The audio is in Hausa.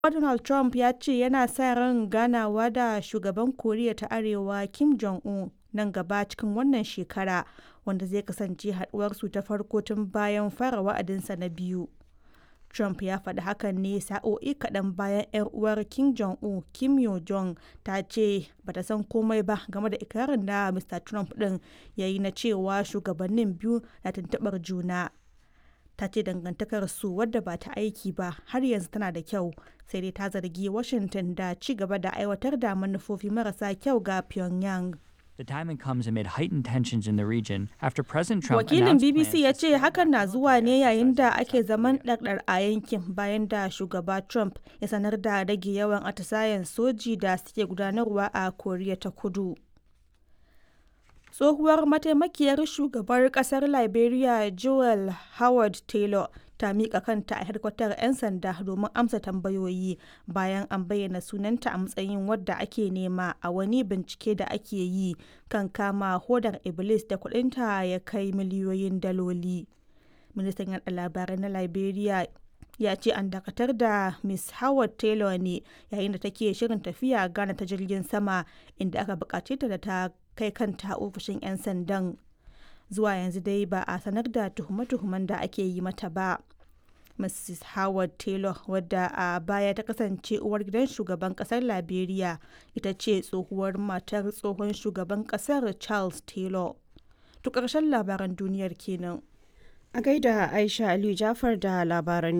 Donald Trump ya ce yana sa ran ganawa da shugaban Koriya ta Arewa Kim Jong-un nan gaba cikin wannan shekara, wanda zai kasance haduwarsu ta farko tun bayan fara wa'adinsa na biyu. Trump ya faɗi hakan ne sa'o'i kaɗan bayan 'yar uwar Kim Jong-un, Kim Yo-jong, ta ce ba ta san komai ba game da ikirarin da Mr. Trump ɗin ya yi na cewa shugabannin biyu na tuntuɓar juna. Ta ce dangantakarsu wadda ba ta aiki ba har yanzu tana da kyau, sai dai ta zargi Washington da ci gaba da aiwatar da manufofi marasa kyau ga Pyongyang. The timing comes amid heightened tensions in the region after President Trump Wakilin announced BBC plans ya to ce hakan na zuwa ne yayin da ake zaman ɗarɗar a yankin bayan da shugaba Trump ya sanar da rage yawan atisayen soji da suke gudanarwa a Koriya ta Kudu. Tsohuwar mataimakiyar shugabar kasar Liberia Joel Howard Taylor ta miƙa kanta a hedkwatar 'yan sanda domin amsa tambayoyi bayan an bayyana sunanta a matsayin wadda ake nema a wani bincike da ake yi kan kama hodar Iblis da kudinta ya kai miliyoyin daloli. Ministan yaɗa labarai na Liberia ya ce an dakatar da Miss Howard Taylor ne yayin da take shirin tafiya Ghana ta jirgin sama inda aka bukace ta da ta kai kanta ofishin 'yan sandan. Zuwa yanzu dai ba a sanar da tuhume-tuhumen da ake yi mata ba. Mrs. Howard Taylor wadda a baya ta kasance uwar gidan shugaban kasar Liberia ita ce tsohuwar matar tsohon shugaban kasar Charles Taylor. To ƙarshen labaran duniyar kenan. A gaida Aisha Aliyu Jafar da labaran